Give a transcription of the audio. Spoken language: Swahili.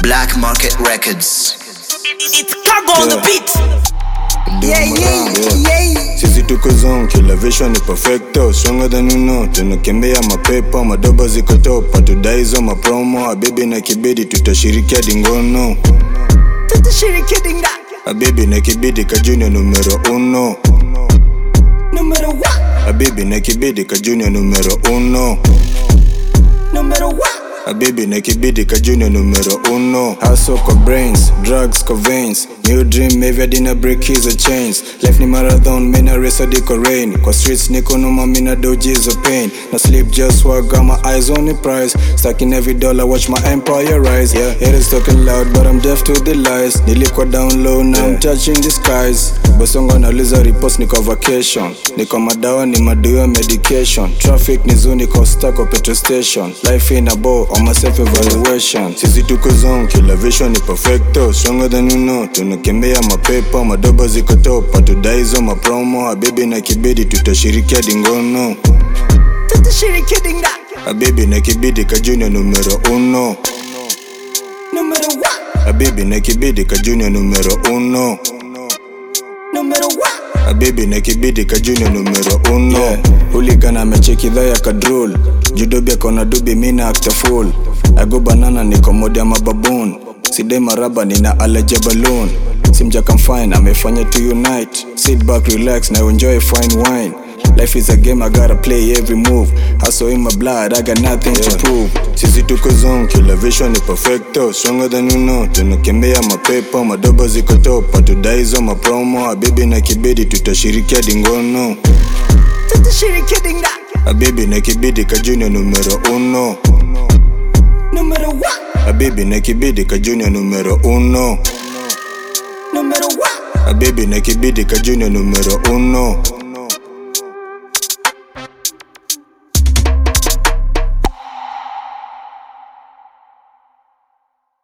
Black Market Records. It's cargo on the beat. Yeah, yeah, yeah. Sisi tuko zone, kila vision ni perfecto Stronger than you know, tunakimbia mapepo Madoba ziko top, hatudai hizo mapromo Habibi na kibidi, tutashirikia dingono Tutashiriki dinga. Habibi na kibidi, ka junior numero uno Numero one. Habibi na kibidi, ka junior numero uno Numero one. Habibi na kibidi ka junior numero uno Hustle kwa brains, drugs kwa veins New dream maybe I didn't break his or chains Life ni marathon, mina race hadi kwa rain Kwa streets niko numa mina doji hizo pain No sleep just work, got my eyes on the prize Stuck in every dollar, watch my empire rise Yeah, haters talking loud but I'm deaf to the lies Nilikuwa down low, now I'm touching the skies Bosongo nauliza repost niko vacation Niko madawa ni madiwa medication Traffic ni zoo niko stuck kwa petrol station Life in a bow on my self evaluation Sisi tuko zone, kila vision ni perfecto Stronger than you know, tunakimbia mapepo Madoba ziko top, hatudai hizo mapromo Habibi na kibidi tutashirikia dingono Tutashiriki dinga. Habibi na kibidi ka junior numero uno Numero one. Habibi na kibidi ka junior numero uno Numero one. Habibi na kibidi ka junior numero uno yeah. Huligana amecheki dha ya kadrol Judobi akona dubi mina actor full Ago banana niko mode ya mababoon Sidai maraba nina alaja balloon Simja fine amefanya to unite Sit back relax na enjoy fine wine Life is a game, I gotta play every move. Hustle in my blood, I got nothing to prove. Sisi tuko zone, kila vision ni perfecto. Stronger than you know, tunakimbia mapepo. Madoba ziko top, hatudai hizo mapromo. Habibi na kibidi, tutashirikia dingono. Tutashiriki dinga. Habibi na kibidi, ka junior numero uno. Numero one. Habibi na kibidi, ka junior numero uno. Numero one. Habibi na kibidi, ka junior numero uno.